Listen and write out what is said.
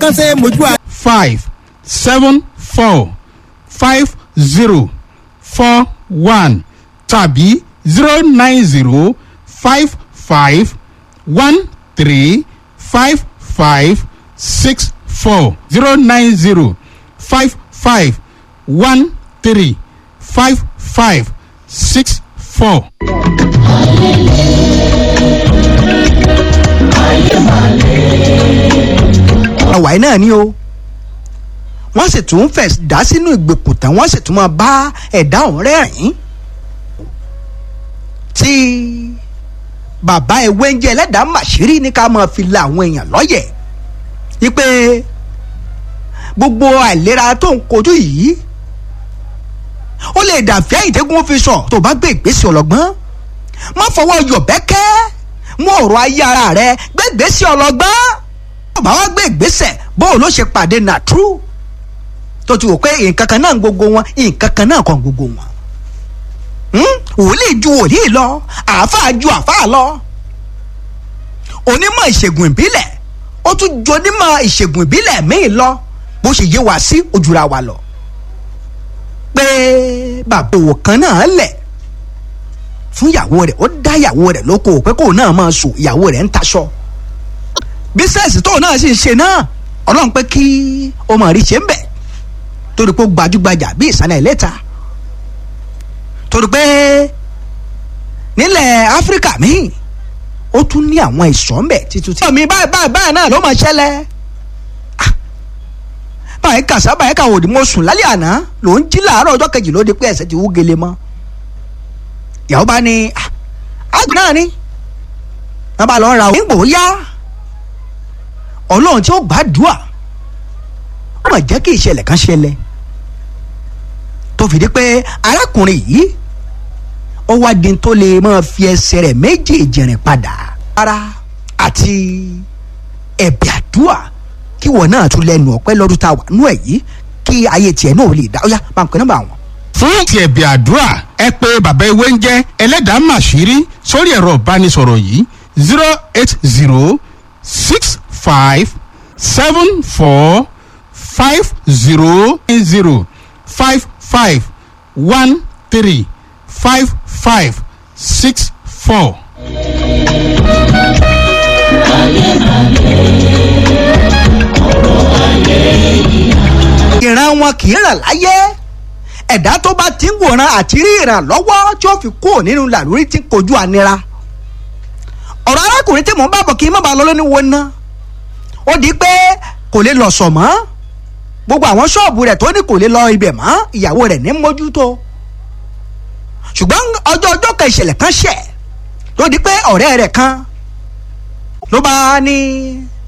kan ṣe mojú a. five seven four five zero four one tàbí zero nine zero five five one three five five six four zero nine zero five five one three five five six four. àwàyí náà ni o wọ́n sì tún fẹ̀ dá sínú ìgbèkùn tán wọ́n sì tún máa bá ẹ̀dá ọ̀hún rẹ́rìn-ín tí bàbá ewé ń jẹ́ ẹlẹ́dàá màṣírí ní ká máa fi la àwọn èèyàn lọ́yẹ̀ wípé gbogbo àìlera tó ń kojú yìí ó lè dàfẹ́ ìdẹ́gun fi sọ tó bá gbé ìgbésẹ̀ ọlọ́gbọ́n má fọwọ́ yọ̀bẹ́kẹ́ mú ọ̀rọ̀ ayé ara rẹ gbé ìgbésẹ̀ ọlọ́gbọ́n tó bá wá gbé ìgbésẹ̀ bóun ló ṣe pàdé nàtrú tó ti wò pé nǹkan kan náà ń gbogbo wọn nǹkan kan náà kàn gbogbo wọn wòlíì ju wòlíì lọ àáfàá ju àáfàá lọ onímọ̀ ìṣègùn ìbílẹ̀ ó tún ju onímọ̀ ìṣègùn ìbílẹ̀ míì lọ bó ṣe yé wa sí ojúra wa lọ pé bàbá òwò kan náà lẹ̀ fún ìyàwó rẹ̀ ó dá ìyàwó rẹ̀ lóko pé kóun náà máa sùn ìyàwó rẹ̀ ń taṣọ bísẹ̀sì tóun náà sì ń ṣe náà ọlọ́run pé kí ó máa rí ṣe ń bẹ̀ torí pé ó gbajúgbajà bí ìsàlẹ̀ ìlẹ́ta torí pé nílẹ̀ áfíríkà míì ó tún ní àwọn ìṣọ́ ń bẹ̀ títún tí. ọ̀mí báyìí báyìí báyìí náà ló máa ṣẹlẹ̀ báyìí kàṣà báyìí kàwọ́ òdì mo sùn lálẹ́ àná ló ń jí làárọ̀ ọjọ́ kejì ló di pé ẹsẹ̀ ti wú gele mọ́ ìyàwó bá ní àgbẹ̀ náà ni wọ́n bá lọ ra òyìnbó yá ọlọ́run tí ó gbàdúrà ó mà jẹ́ kí ìṣẹ̀lẹ̀ kan ṣẹlẹ̀ tó fi di pé arákùnrin yìí ó wá di tó lè máa fi ẹsẹ̀ rẹ̀ méjèèjì rìn padà ara àti ẹ̀bẹ̀ àdúrà kí wọ́n náà tún lẹ́nu ọ̀pẹ́ lọ́dún tá a wà nú ẹ̀ yìí kí ayé tiẹ̀ náà lè dá ó yá máa ń pè nọ́mbà wọn. fún ti ẹ̀bì àdúrà ẹ pé bàbá ewé ń jẹ́ ẹlẹ́dàá màṣírí sórí ẹ̀rọ ìbánisọ̀rọ̀ yìí zero eight zero six five seven four five zero zero five five one three five five six four. ìran wọn kì í ràn láyé ẹ̀dá tó bá ti ń wòran àti rí ìrànlọ́wọ́ tí ó fi kúrò nínú làlórí tí ń kojú ànira ọ̀rọ̀ arákùnrin tí mò ń bá bọ̀ kí n má bàa lọ lónìí wo ná ó di pé kò lè lọ sọ̀ mọ́ gbogbo àwọn ṣọ́ọ̀bù rẹ̀ tó ní kò lè lọ ibẹ̀ mọ́ ìyàwó rẹ̀ ní mójútó ṣùgbọ́n ọjọ́ ọjọ́ kan ìṣẹ̀lẹ̀ kan ṣẹ̀ ló di pé ọ̀rẹ́ rẹ̀ kan ló bá ní